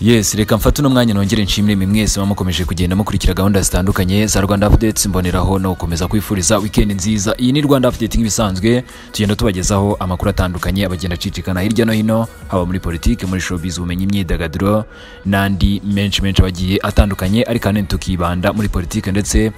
yes reka mfate uno mwanya nongere nshimire mwe mwese muba mukomeje kugenda mukurikira gahunda zitandukanye za rwanda updates mboneraho no gukomeza kwifuriza weekend nziza iyi ni rwanda update nk'ibisanzwe tugenda tubagezaho amakuru atandukanye abagenda acicikana hirya no hino haba muri politiki muri showbiz ubumenyi imyidagaduro n'andi menshi menshi abagiye atandukanye ariko ahanini tukibanda muri politiki ndetse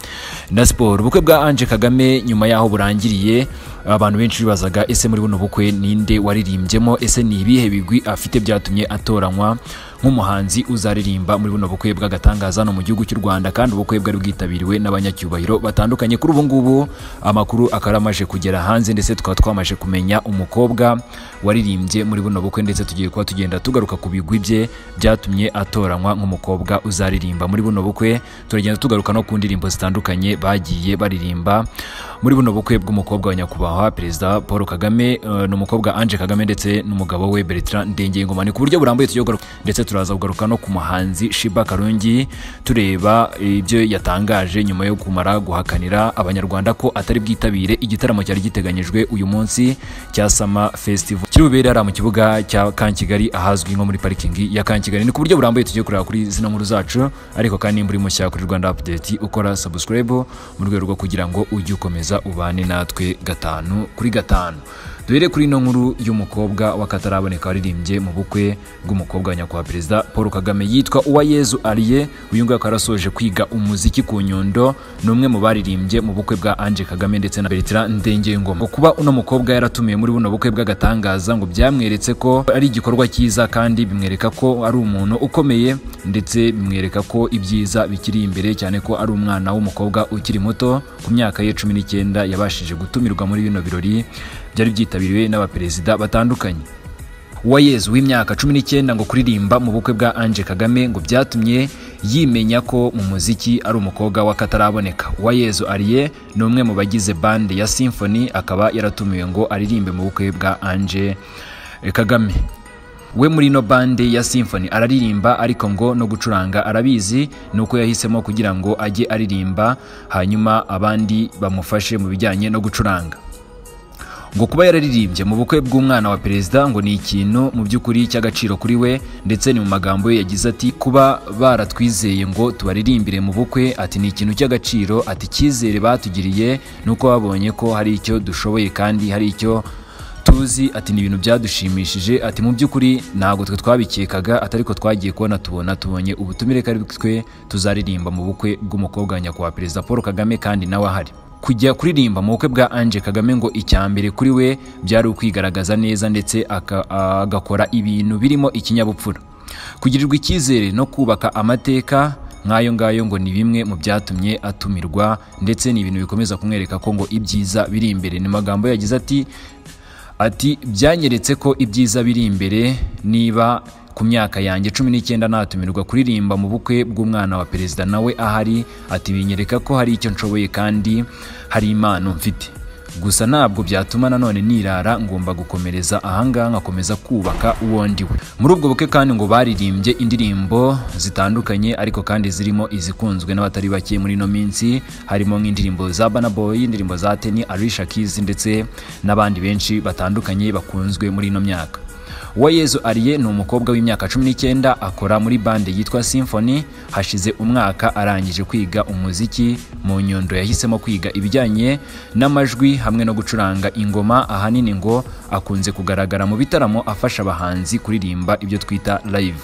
na siporo ubukwe bwa anje kagame nyuma yaho burangiriye abantu benshi bibazaga ese muri buno bukwe ninde waririmbyemo ese ni ibihe bigwi afite byatumye atoranywa nk'umuhanzi uzaririmba muri buno bukwe bw'agatangaza no mu gihugu cy'u Rwanda kandi ubukwe bwari bwitabiriwe n'abanyacyubahiro batandukanye kuri ubu ngubu amakuru akaba amaje kugera hanze ndetse tukaba twamaje kumenya umukobwa waririmbye muri buno bukwe ndetse tugiye kuba tugenda tugaruka ku bigwi bye byatumye atoranywa nk'umukobwa uzaririmba muri buno bukwe turagenda tugaruka no ku ndirimbo zitandukanye bagiye baririmba muri buno bukwe bw'umukobwa wa nyakubahwa perezida Paul Kagame eh, ni umukobwa Ange Kagame ndetse n'umugabo we Bertrand Ndengengomani ku buryo burambuye tugiye kugaruka ndetse turaza kugaruka no ku muhanzi Shiba Karungi tureba ibyo yatangaje nyuma yo kumara guhakanira abanyarwanda ko atari bwitabire igitaramo cyari giteganyijwe uyu munsi cya Sama Festival kiri bubere hariya mu kibuga cya Kankigali ahazwi nko muri parikingi ya Kankigali ni ku buryo burambuye tugiye kureba kuri zino nkuru zacu ariko kandi niba uri mushya kuri Rwanda Update ukora subscribe mu rwego rwo kugira ngo ujye ukomeza ubane natwe gatanu kuri gatanu duhere kuri ino nkuru y'umukobwa wakataraboneka waririmbye mu bukwe bw'umukobwa wa nyakubahwa perezida paul kagame yitwa uwayezu ariye uyu nguyu akaba yarasoje kwiga umuziki ku nyundo ni umwe mu baririmbye mu bukwe bwa ange kagame ndetse na bertrand ndengengoma kuba uno mukobwa yaratumiwe muri buno bukwe bw'agatangaza ngo byamweretse ko ari igikorwa cyiza kandi bimwereka ko ari umuntu ukomeye ndetse bimwereka ko ibyiza bikiri imbere cyane ko ari umwana w'umukobwa ukiri muto ku myaka ye cumi n'icyenda yabashije gutumirwa muri bino birori byari byitabiriwe n'abaperezida batandukanye uwayezu w'imyaka cumi n'icyenda ngo kuririmba mu bukwe bwa ange kagame ngo byatumye yimenya ko mu muziki ari umukobwa w'akataraboneka uwayezu ariye ni umwe mu bagize bande ya symphony akaba yaratumiwe ngo aririmbe mu bukwe bwa ange kagame we muri ino bande ya symphony araririmba ariko ngo no gucuranga arabizi ni uko yahisemo kugira ngo ajye aririmba hanyuma abandi bamufashe mu bijyanye no gucuranga ngo kuba yararirimbye mu bukwe bw'umwana wa perezida ngo ni ikintu mu by'ukuri cy'agaciro kuri we ndetse ni mu magambo ye yagize ati kuba baratwizeye ngo tubaririmbire mu bukwe ati ni ikintu cy'agaciro ati icyizere batugiriye ni uko babonye ko hari icyo dushoboye kandi hari icyo tuzi ati ni ibintu byadushimishije ati mu by'ukuri ntabwo twe twabikekaga atari ko twagiye kubona tubona tubonye ubutumire kari twe tuzaririmba mu bukwe bw'umukobwa wa nyakubahwa perezida paul kagame kandi nawe ahari kujya kuririmba mu bukwe bwa Ange Kagame ngo icyambere kuri we byari ukwigaragaza neza ndetse aka- agakora ibintu birimo ikinyabupfura kugirirwa icyizere no kubaka amateka nk'ayo ngayo ngo ni bimwe mu byatumye atumirwa ndetse ni ibintu bikomeza kumwereka ko ngo ibyiza biri imbere ni magambo yagize ati ati byanyeretse ko ibyiza biri imbere niba ku myaka yanjye cumi n'icyenda natumirwa kuririmba mu bukwe bw'umwana wa perezida nawe ahari ati binyereka ko hari icyo nshoboye kandi hari impano mfite gusa ntabwo byatuma nanone nirara ngomba gukomereza ahangaha nkakomeza kubaka uwo ndiwe muri ubwo bukwe kandi ngo baririmbye indirimbo zitandukanye ariko kandi zirimo izikunzwe n'abatari bake muri ino minsi harimo nk'indirimbo za Burna Boy indirimbo za Teni Alicia Keys ndetse n'abandi benshi batandukanye bakunzwe muri ino myaka Uwayezu Ariye ni umukobwa w'imyaka cumi n'icyenda akora muri bande yitwa Symphony hashize umwaka arangije kwiga umuziki mu nyundo yahisemo kwiga ibijyanye n'amajwi hamwe no gucuranga ingoma ahanini ngo akunze kugaragara mu bitaramo afasha abahanzi kuririmba ibyo twita live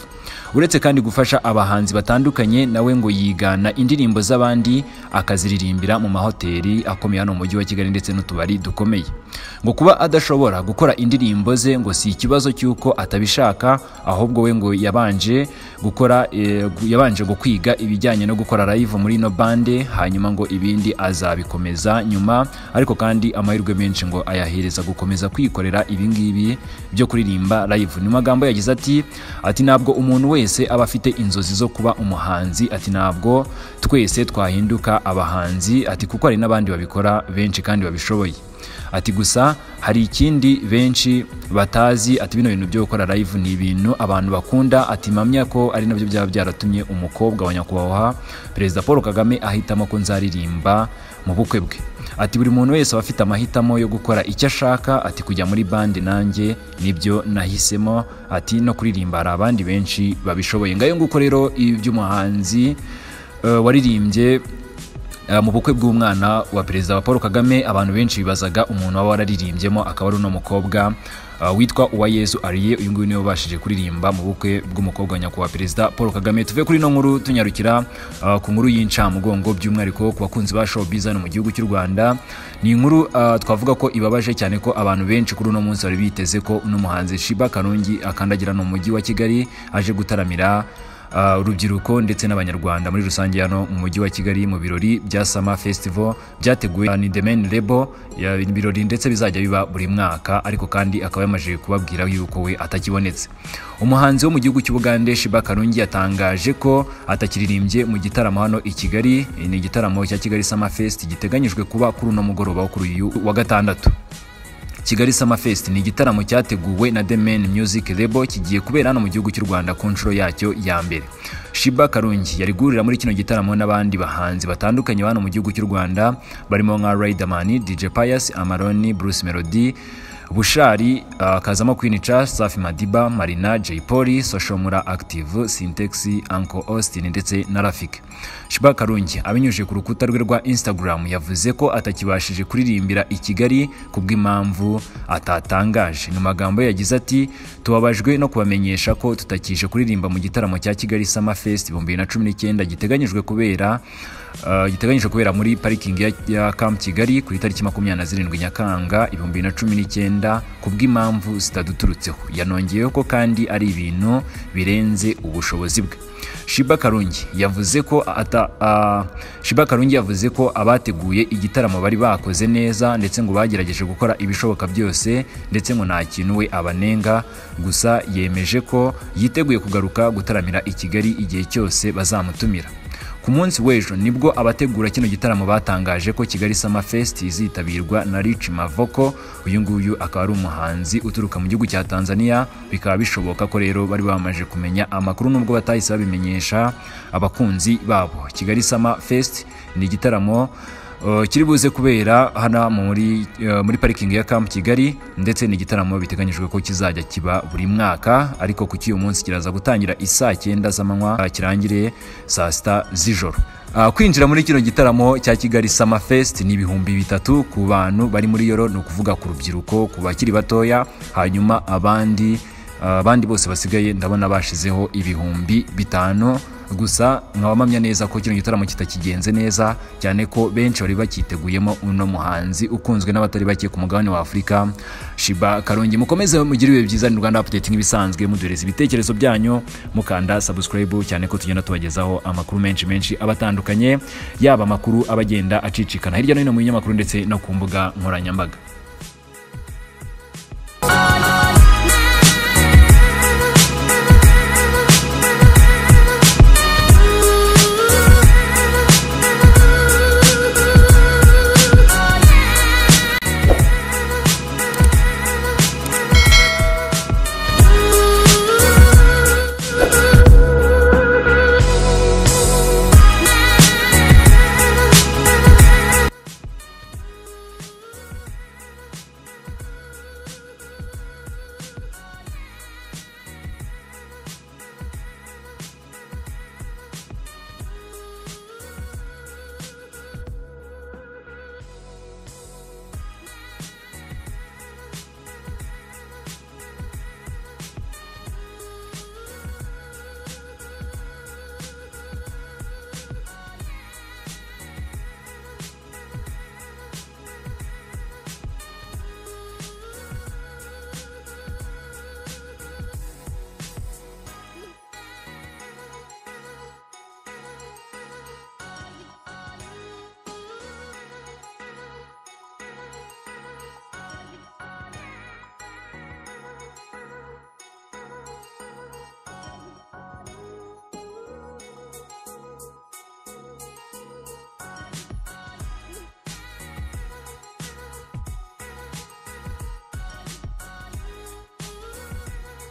uretse kandi gufasha abahanzi batandukanye nawe ngo yigana indirimbo z'abandi akaziririmbira mu mahoteli akomeye hano mu mujyi wa kigali ndetse n'utubari dukomeye ngo kuba adashobora gukora indirimbo ze ngo si ikibazo cy'uko atabishaka ahubwo we ngo yabanje gukora eh, gu- yabanje ngo kwiga ibijyanye no gukora live muri ino bande hanyuma ngo ibindi azabikomeza nyuma ariko kandi amahirwe menshi ngo ayahereza gukomeza kwikorera ibi ngibi byo kuririmba live ni magambo yagize ati ati ntabwo umuntu wese aba afite inzozi zo kuba umuhanzi ati ntabwo twese twahinduka abahanzi ati kuko hari n'abandi babikora benshi kandi babishoboye ati gusa gusa hari ikindi benshi batazi ati bino bintu byo gukora live ni ibintu abantu bakunda ati mpamya ko ari nabyo byaba byaratumye umukobwa wa nyakubahwa perezida paul kagame ahitamo ko nzaririmba mu bukwe bwe ati buri muntu wese aba afite amahitamo yo gukora icyo ashaka ati kujya muri bandi nanjye nibyo nahisemo ati no kuririmba hari abandi benshi babishoboye ngayo nguko rero iby'umuhanzi eh, waririmbye eh, mu bukwe bw'umwana wa perezida wa paul kagame abantu benshi bibazaga umuntu waba wararirimbyemo akaba ari uno mukobwa eh, witwa uwayezu ariye uyu nguyu niwe ubashije kuririmba mu bukwe bw'umukobwa wa nyakubahwa perezida paul kagame tuve kuri ino nkuru tunyarukira eh, ku nkuru y'incamugongo by'umwihariko ku bakunzi ba showbiz hano mu gihugu cy'u rwanda ni inkuru eh, twavuga ko ibabaje cyane ko abantu benshi kuri uno munsi bari biteze ko uno muhanzi shiba karungi akandagira no mu mujyi wa kigali aje gutaramira Uh, urubyiruko ndetse n'abanyarwanda muri rusange hano mu mujyi wa kigali mu birori bya sama festival byateguwe ni the main label ya- ibirori ndetse bizajya biba buri mwaka ariko kandi akaba yamaze kubabwira yuko we atakibonetse umuhanzi wo mu gihugu cy'ubugande shiba karungi yatangaje ko atakiririmbye mu gitaramo hano i kigali ni igitaramo cya kigali sama fest giteganyijwe kuba kuri uno mugoroba wo kuri uyu wa gatandatu Kigali Summer Fest ni igitaramo cyateguwe na The Man Music Label kigiye kubera hano mu gihugu cy'u Rwanda ku nshuro yacyo ya mbere. Shiba Karungi yari guhurira muri kino gitaramo n'abandi bahanzi batandukanye ba hano mu gihugu cy'u Rwanda barimo nka Riderman, DJ Pius, Amaroni, Bruce Melody, Bushari, uh, Kazamo Queen Cha, Safi Madiba, Marina, Jay Polly, Soshomura Active, Syntex, Uncle Austin ndetse na Rafik. Shiba Karungi abinyujije ku rukuta rwe rwa Instagram yavuze ko atakibashije kuririmbira i Kigali kubw'impamvu atatangaje. Mu magambo ye yagize ati tubabajwe no kubamenyesha ko tutakije kuririmba mu gitaramo cya Kigali Summer Fest 2019 giteganyijwe kubera Uh, giteganyijwe kubera muri parikingi ya, ya Camp Kigali ku itariki makumyabiri na zirindwi Nyakanga ibihumbi bibiri na cumi n'icyenda ku bw'impamvu zitaduturutseho yanongeyeho ko kandi ari ibintu birenze ubushobozi bwe Shiba Karungi yavuze ko ata, uh, Shiba Karungi yavuze ko abateguye igitaramo bari bakoze neza ndetse ngo bagerageje gukora ibishoboka byose ndetse ngo nta kintu we abanenga gusa yemeje ko yiteguye kugaruka gutaramira i Kigali igihe cyose bazamutumira ku munsi w'ejo nibwo abategura kino gitaramo batangaje ko Kigali Summer Fest izitabirwa na Rich Mavoko uyu nguyu akaba ari umuhanzi uturuka mu gihugu cya Tanzania bikaba bishoboka ko rero bari bamaze kumenya amakuru nubwo batahise babimenyesha abakunzi babo Kigali Summer Fest ni igitaramo uh, kiri buze kubera hano muri uh, muri parikingi ya Camp Kigali ndetse n'igitaramo biteganyijwe ko kizajya kiba buri mwaka ariko ku cy'uyu munsi kiraza gutangira isaa cyenda z'amanywa uh, kirangire saa sita z'ijoro Uh, kwinjira muri kino gitaramo cya Kigali Summer Fest ni ibihumbi bitatu ku bantu bari muri yoro ni ukuvuga ku rubyiruko ku bakiri batoya hanyuma abandi Uh, abandi bose basigaye ndabona bashizeho ibihumbi bitanu gusa nkabamamya neza ko kino gitaramo kitakigenze neza cyane ko benshi bari bakiteguyemo uno muhanzi ukunzwe n'abatari bake ku mugabane wa Afurika Shiba Karongi mukomeze mugire ibihe byiza ni Rwanda Updating ibisanzwe muduhereza ibitekerezo byanyu mukanda subscribe cyane ko tugenda tubagezaho amakuru menshi menshi abatandukanye yaba amakuru abagenda acicikana hirya no hino mu binyamakuru ndetse no ku mbuga nkoranyambaga